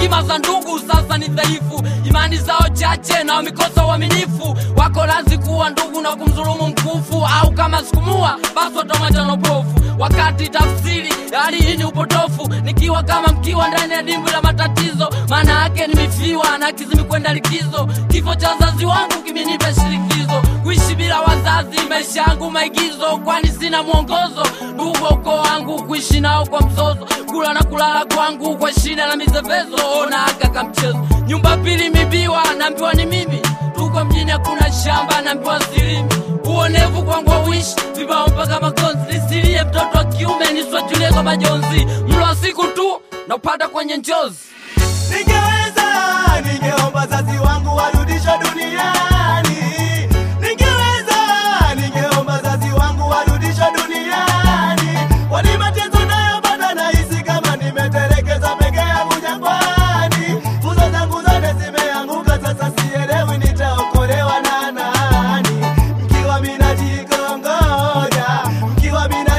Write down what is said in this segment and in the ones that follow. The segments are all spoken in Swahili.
heshima za ndugu sasa ni dhaifu, imani zao chache na wamekosa uaminifu. Wako lazi kuwa ndugu na kumdhulumu mkufu, au kama sikumua basi watamwacha na upofu. Wakati tafsiri ya hali hii ni upotofu, nikiwa kama mkiwa ndani ya dimbwi la matatizo, maana yake nimefiwa na kizimi kwenda likizo. Kifo cha wazazi wangu kimenipa shirikizo, kuishi bila wazazi, maisha yangu maigizo, kwani sina mwongozo. Ndugu wa ukoo wangu kuishi nao kwa mzozo, kula na kulala kwangu kwa shida na mizevezo, ona aka kamchezo. Nyumba pili mibiwa, naambiwa ni mimi, tuko mjini hakuna shamba, naambiwa silimi uonevu kwangu wawishi vibao mpaka makonzi, nisilie mtoto wa kiume niswajulie kwa majonzi, mlo wa siku tu na upata kwenye njozi. Ningeweza, ningeomba wazazi wangu warudishwe duniani. Ningeweza, ningeomba wazazi wangu warudishwe duniani. Kwani mateso nayopata nahisi kama nimetelekezwa peke yangu jangwani. Nguzo zangu zote zimeanguka, sasa sielewi nitaokolewa na nani. Mkiwa mina jikongoja, mkiwa mina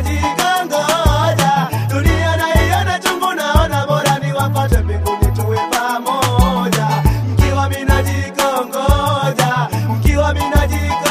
jikongoja, dunia naiona chungu, naona bora niwapate mbinguni tuwe pamoja. Mkiwa mina jikongoja, mkiwa mina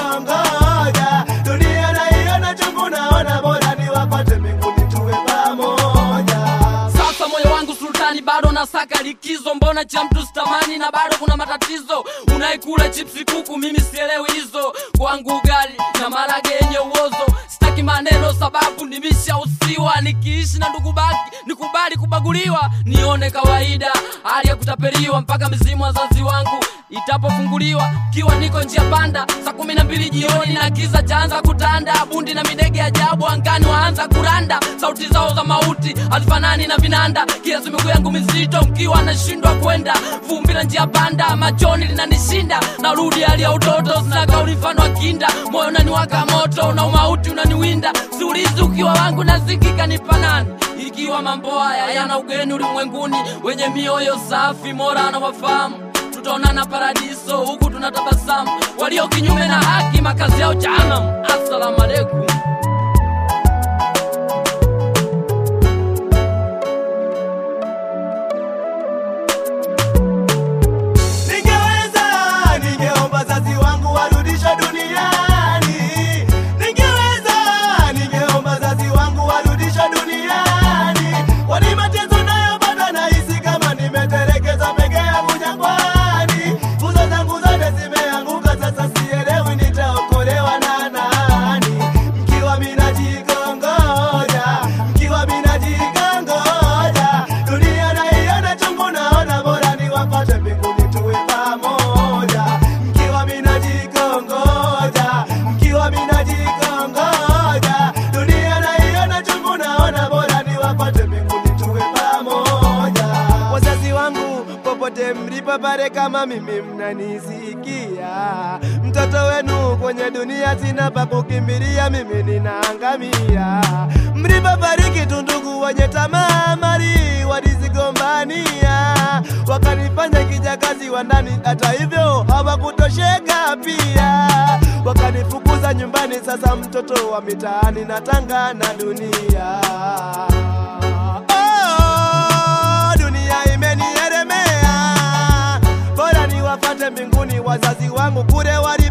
jikongoja, dunia naiona chungu, naona bora niwapate mbinguni tuwe pamoja. Sasa moyo wangu sultani, bado nasaka likizo, mbona cha mtu sitamani na bado kuna matatizo. Unaikula chipsi kuku, mimi sielewi hizo, kwangu ugali na marage yenye uozo. Sitaki maneno sababu nimeshausiwa, nikiishi na ndugu baki nikubali kubaguliwa, nione kawaida hali ya kutapeliwa, mpaka mizimu wazazi wangu itapofunguliwa, kiwa niko njia panda saa kumi na mbili jioni na kiza chaanza kutanda, bundi na midege ajabu angani waanza kuranda, sauti zao za mauti hazifanani na vinanda, kiasi miguu yangu mizito mkiwa nashindwa kwenda, vumbi la njia panda machoni linanishinda, narudi hali ya utoto, sina kauli mfano wa kinda, moyo unaniwaka moto na umauti unaniwinda, siulizi ukiwa wangu nasikika ni panani ikiwa mambo haya yana ugeni ulimwenguni, wenye mioyo safi, mora na wafahamu tutaonana paradiso, huku tunatabasamu. Walio kinyume na haki, makazi yao jahanamu. Assalamu alaikum. Ningeweza, ningeomba wazazi wangu warudishwe duniani. Ningeweza, ningeomba wazazi wangu warudishwe duniani. Kwani mateso nayopata nahisi kama nimetelekezwa peke yangu jangwani. Nguzo zangu zote zimeanguka, sasa sielewi nitaokolewa na nani. Mkiwa mina jikongoja, mkiwa mina jikongoja, dunia naiona chungu, naona bora niwapate mbinguni tuwe pamoja. Mkiwa mina jikongoja, mkiwa mina jikongoja, dunia naiona chungu, naona bora niwapate mbinguni tuwe pamoja. Wazazi wangu popote mlipo pale, kama mimi mnanisikia, mtoto wenu kwenye dunia sina pa kukimbilia, mimi ninaangamia. Mlipofariki tu ndugu wenye tamaa mali walizigombania, wakanifanya kijakazi wa ndani, hata hivyo hawakutosheka pia, wakanifukuza nyumbani. Sasa mtoto wa mitaani natanga na dunia Oh, dunia imenielemea, bora niwapate mbinguni wazazi wangu kule wali